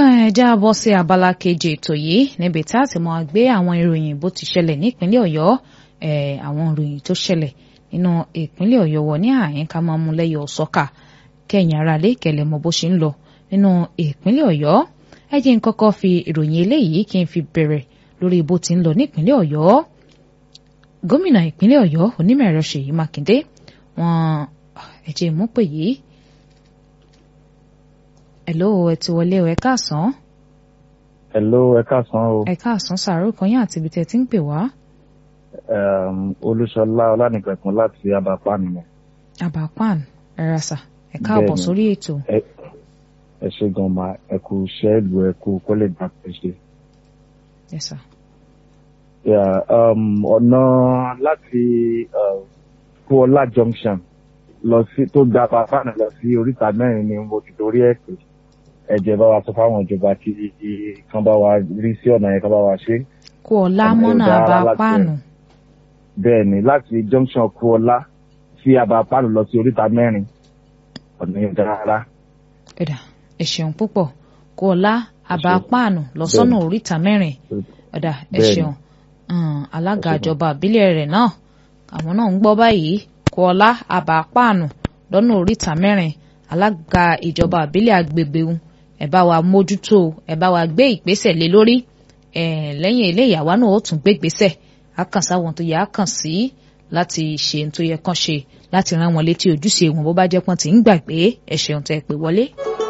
ẹja bọ́ sí abala kejì ètò yìí níbi tá a ti máa gbé àwọn ìròyìn bó ti ṣẹlẹ̀ nípínlẹ̀ ọ̀yọ́ àwọn ìròyìn tó ṣẹlẹ̀ nínú ìpínlẹ̀ ọ̀yọ́ wọ ní àyín ká máa mú lẹ́yọ̀ sọ́kà kẹ́yìn ara lé kẹlẹ̀ mọ bó ṣe ń lọ nínú ìpínlẹ̀ ọ̀yọ́ ẹ jẹ́ n kọ́kọ́ fi ìròyìn eléyìí kí n fi bẹ̀rẹ̀ lórí bó ti ń lọ nípínlẹ̀ ọ̀yọ́ gómìnà ìpínlẹ̀ ọ̀yọ́ onímọ̀ẹ̀rọ ṣèyí mákindé wọn ẹ jẹ́ mú pè yìí hello ẹ ti wọlé o ẹ káàsán. hello ẹ káàsán o. ẹ káàsán sàárò kan yín àti ibi tẹ́ ti ń pè wá. olúṣọlá ọlánìpẹ̀kun láti abapan ni. abapan ẹ rasa ẹ káàbọ̀ sórí ètò. ẹ ṣe gan ma ẹ kú iṣẹ́ ìlú ẹ kú kọ́lé gbà pé ṣe. yes sir. ọ̀nà láti kúọlá junction lọ sí tó gba abapan lọ sí oríta mẹ́rin ni mo ti torí ẹ̀ pé ẹ̀jẹ̀ bá wa sọ fáwọn ìjọba kí kan bá wa rí sí ọ̀nà yẹn kan bá wa ṣe. kúọlá mọ́nà abapáànù. bẹ́ẹ̀ ni láti junction kúọlá sí abapáànù lọ sí oríta mẹ́rin ọ̀nà yẹn dára rárá. ẹ̀dà ẹ ṣeun púpọ̀ kúọlá abapáànù lọ sọ́nà oríta mẹ́rin ẹ̀dà ẹ ṣeun alága ìjọba àbílẹ̀ rẹ̀ náà àwọn náà ń gbọ́ báyìí kúọlá abapáànù lọ́nà oríta mẹ́rin alága ìjọba àbílẹ̀ agbègbè ń ẹ bá wa mójútó ẹ bá wa gbé ìgbésẹ̀ lé lórí ẹ lẹ́yìn eléyìí àwa náà ó tún gbé ìgbésẹ̀ á kàn sáwọn tó yẹ á kàn sí láti ṣe ohun tó yẹ kàn ṣe láti rán wọn létí ojúṣe wọn bó bá jẹ́ pọ́n ti ń gbàgbé ẹ ṣeun tẹ́ pé wọlé.